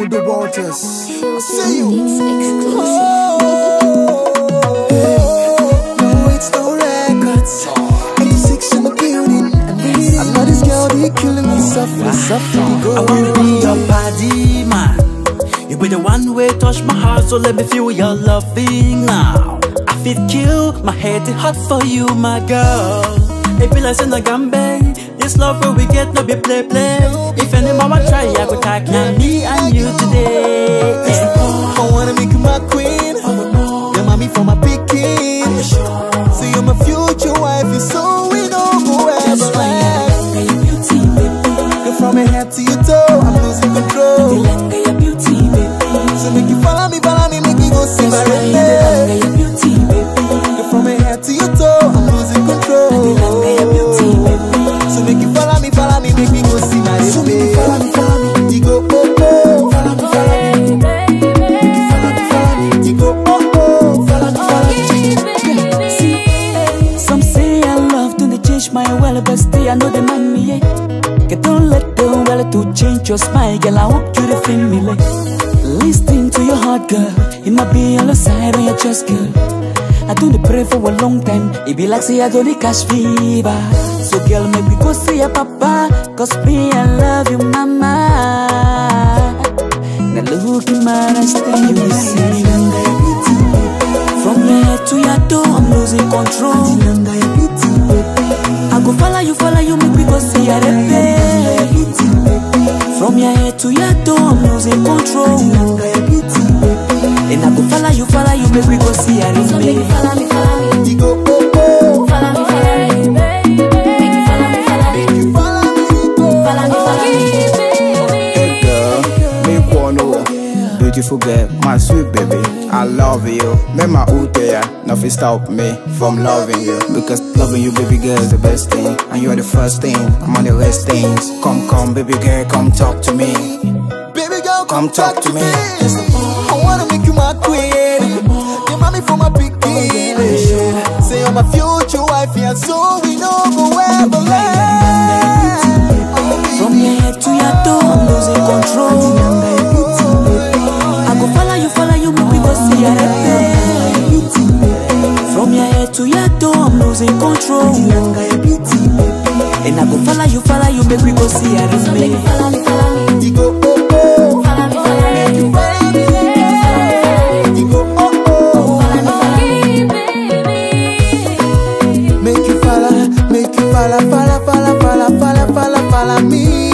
the waters. See you. No, it's no records. 86 in the building. I know this girl, they killing me softly, softly. Go I wanna be your body man. You be the one way touch my heart, so let me feel your loving now. I feel kill, my head is hot for you, my girl. It be like saying a gambe. This love where we get no be play play. If any mama try, I go tag me and you today. I wanna make you my queen. Your mommy for my picking. So you're my future wife, you so we don't go ever Go from your head to your toe, I'm losing control. So make you follow me, follow me, make you go see my red Go from your head to your toe, I'm losing control. So make you follow me, follow me, make me go see my red So make you follow me, follow me, you go oh oh. Follow me, follow me, make you follow me, follow me, you go oh oh. Follow me, follow me. Some say I love, do they change my well, but stay, I know they mind me, yeah. Get don't let the well to change your smile, girl. I want you to feel me like. Listen to your heart, girl. It might be on the side of your chest, girl. I don't dey pray for a long time. It be like say I got the cash fever. So girl, make me go see your papa. Cause me, I love you, mama. Now look in my eyes, then you will see. From your head to your toe, I'm losing control. I go follow you, follow you, make me go see your repe. From your head to your toe, I'm losing control. And I go follow you, follow you, make me go see your So make you repe. follow me, follow me, You go oh oh. follow me, follow me. Make you follow me, follow me, You follow me, go. follow me, follow me. Hey girl, me wanna Beautiful girl, my sweet baby I love you Make my out there Nothing stop me from loving you Because loving you baby girl is the best thing And you're the first thing I'm on the list things Come come baby girl come talk to me Baby girl, Come talk to me. I wanna make you my queen. Your mommy for my picking. Say you're my future wife, yeah, so we know go ever let. From your head to your toe, I'm losing control. I go follow you, follow you, make me go see your repe. From your head to your toe, I'm losing control. And I go follow you, follow you, make me go see your So make you repe. follow me, follow me, You go oh oh. follow me, follow me. You follow me. You go oh oh. Make you follow, make you follow, follow, follow, follow, follow, follow, follow me.